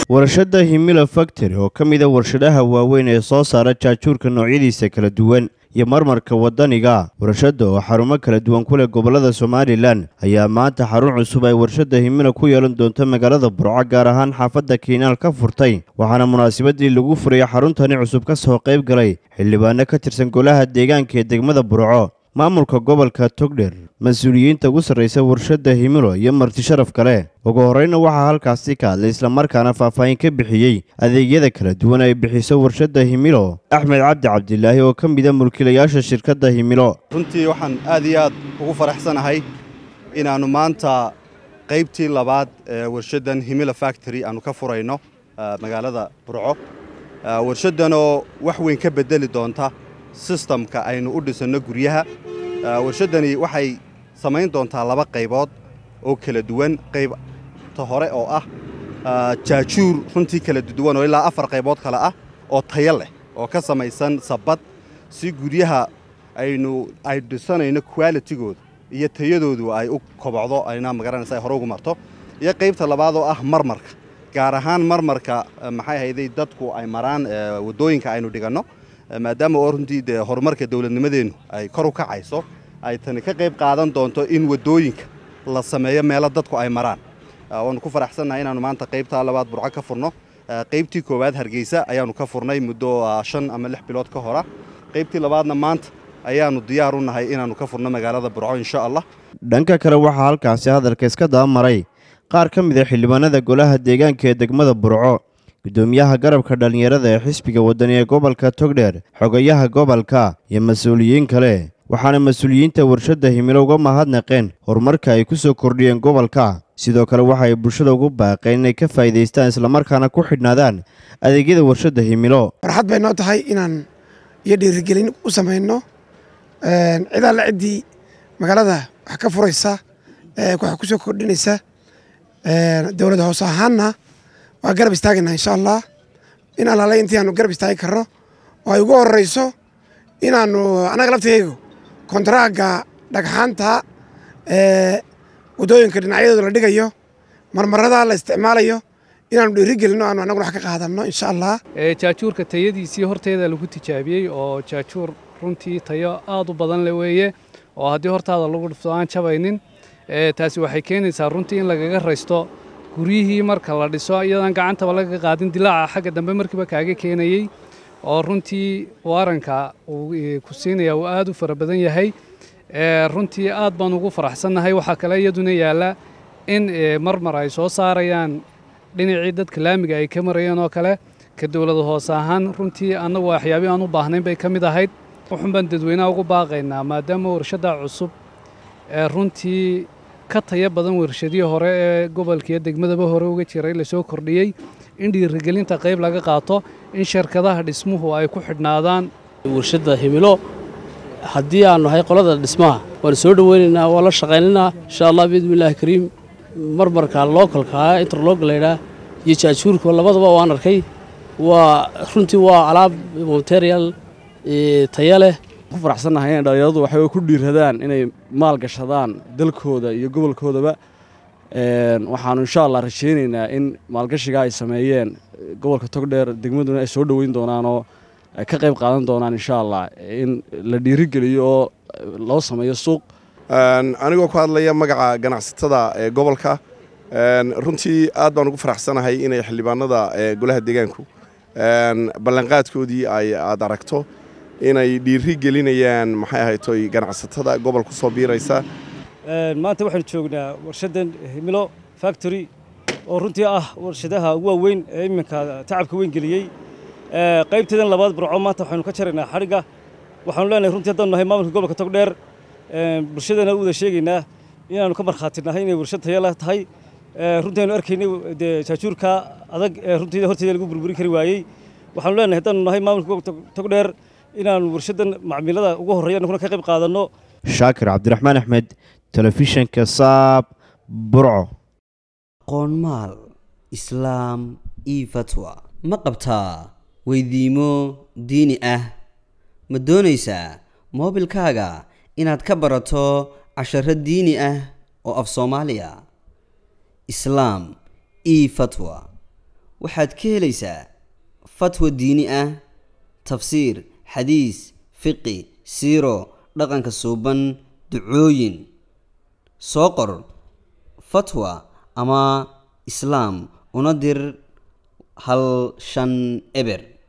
warshadda himila factory oo ka mid a warshadaha waaweyn ee soo saara jaajuurka noocyadiisa kala duwan iyo marmarka waddaniga warshadda oo xarumo kala duwan ku leh gobollada somalilan ayaa maanta xarun cusub ay warshadda himila ku yeelan doonto magaalada burco gaar ahaan xaafadda kiinaal ka furtay waxaana munaasabadii lagu furaya xaruntani cusub ka soo qayb galay xildhibaano ka tirsan golaha deegaanka ee degmada burco maamulka gobolka togdher mas-uuliyiinta ugu sarraysa warshadda himilo iyo marti sharaf kale ugu horreyna waxaa halkaasi ka hadlay islamarkaana faahfaahin ka bixiyey adeegyada kala duwan ay bixiso warshadda himilo axmed cabdi cabdilaahi oo ka mida mulkiilayaasha shirkadda himilo runtii waxaan aad iyo aad ugu faraxsanahay inaannu maanta qaybtii labaad ee warshaddan himilo factory aannu ka furayno magaalada burco warshaddanoo wax weyn ka beddeli doonta sistamka aynu u dhisanno guryaha warshaddani waxay samayn doontaa laba qaybood oo kala duwan qaybta hore oo ah jaajuur runtii kala duwan oo ilaa afar qaybood kale ah oo tayo leh oo ka samaysan sabbad si guryaha aynu ay dhisanayno kwalitigooda iyo tayadoodu ay u kobocdo ayna magaranaysa ay hore ugu marto iyo qaybta labaad oo ah marmarka gaar ahaan marmarka maxay hayday dadku ay maraan waddooyinka aynu dhiganno maadaama oo runtii dee horumarka dowladnimadeennu ay kor u kacayso ay tani ka qayb qaadan doonto in waddooyinka la sameeyo meelo dadku ay maraan waannu ku faraxsannahay inaannu maanta qaybtaa labaad burco ka furno qaybtii koowaad hargeysa ayaannu ka furnay muddo shan ama lix bilood ka hora qaybtii labaadna maanta ayaannu diyaar u nahay inaannu ka furno magaalada burco insha allah dhanka kale waxaa halkaasi hadalka iska dabamaray qaar ka mid a xildhibaanada golaha deegaanka ee degmada burco gudoomiyaha garabka dhallinyarada ee xisbiga waddani ee gobolka togdheer xogayaha gobolka iyo mas-uuliyiin kale waxaana mas-uuliyiinta warshadda himilo uga mahadnaqeen horumarka ay ku soo kordhiyeen gobolka sidoo kale waxa ay bulshada ugu baaqeen inay ka faa'iidaystaan islamarkaana ku xidhnaadaan adeegyada warshadda himilo farxad bay noo tahay inaan iyo dhiirigelin u samayno cid alle ciddii magaalada wax ka furaysa wax ku soo kordhinaysa dowlad hoose ahaanna waa garab istaagaynaa insha allah in alaale intii aanu garab istaagi karno oo ay ugu horeyso inaanu annaga laftaygu kontaraaga dhagxaanta waddooyinka dhinacyadooda la dhigayo marmarada la isticmaalayo inaanu dhiiri gelino aanu annaguna wax ka qaadanno insha allah jaajuurka tayadiisii horteeda lagu tijaabiyey oo jaajuur runtii tayo aad u badan le weeye oo haddii hortaada lagu dhifto aan jabaynin taasi waxay keenaysaa runtii in lagaga raysto guryihii marka la dhiso iyadaan gacantaba laga qaadin dilaaca xagga dambe markiiba kaaga keenayey oo runtii waaranka uu ku siinaya uu aad u fara badan yahay runtii aad baan ugu faraxsannahay waxaa kale iyaduna yaalla in marmar ay soo saarayaan dhinacii dadka laamiga ay ka marayeen oo kale ka dowlada hoose ahaan runtii annagu waxyaabii aan u baahnayn bay ka mid ahayd wuxun baan dadweynaha ugu baaqaynaa maadaama warshadda cusub ee runtii ka taya badan warshadihii hore ee gobolkiiyo degmadaba hore uga jiray lasoo kordhiyey in dhiirigelinta qayb laga qaato in shirkadaha dhismuhu ay ku xidhnaadaan warshadda himilo haddii aanu nahay qolada dhismaha waanu soo dhoweynaynaa waa la shaqaynaynaa insha allah biidnillahi kariim marmarka lookalkaa interlog laydhaa iyo jaajuurka labadaba waan arkay waa runtii waa alaab material taya leh ku faraxsannahay inay dhallinyaradu waxay ku dhiiradaan inay maal gashadaan dalkooda iyo gobolkoodaba waxaanu insha allah rajaynaynaa in maalgashigaa ay sameeyeen gobolka togdheer degmaduna ay soo dhoweyn doonaan oo ay ka qayb qaadan doonaan insha allah in la dhiirigeliyo oo loo sameeyo suuq anigoo ku hadlaya magaca ganacsatada ee gobolka runtii aad baan ugu faraxsanahay inay xildhibaanada golaha deegaanku ballanqaadkoodii ay aad aragto inay dhiiri gelinayaan maxay ahaytoy ganacsatada gobol ku soo biiraysa maanta waxaanu joognaa warshaddan himilo factory oo runtii ah warshadaha ugu waaweyn ee iminka tacabka weyn geliyey qaybteedan labaad burco maanta waxaynu ka jaraynaa xadhigga waxaanu leenahay runtii haddaanu nahay maamulka gobolka togdheer bulshadana u wada sheegaynaa inaanu ka markhaati nahay inay warshad taya leh tahay runtii aynu arkaynay dee jaajuurka adag ee runtii horteeda lagu burburin kari waayey waxaanu leenahay haddaanu nahay maamulka gobolka togdheer inaanu warshaddan macmiilada ugu horreeya annaguna ka qayb qaadanno shaakir cabdiraxmaan axmed telefishanka saab burco qoonmaal islaam io fatwa ma qabtaa weydiimo diini ah ma doonaysaa moobilkaaga inaad ka barato casharo diini ah oo af soomaaliya islaam io fatwa waxaad ka helaysaa fatwa diini ah tafsiir xadiis fiqi siiro dhaqanka suuban ducooyin soo qor fatwa ama islaam una dir hal shan eber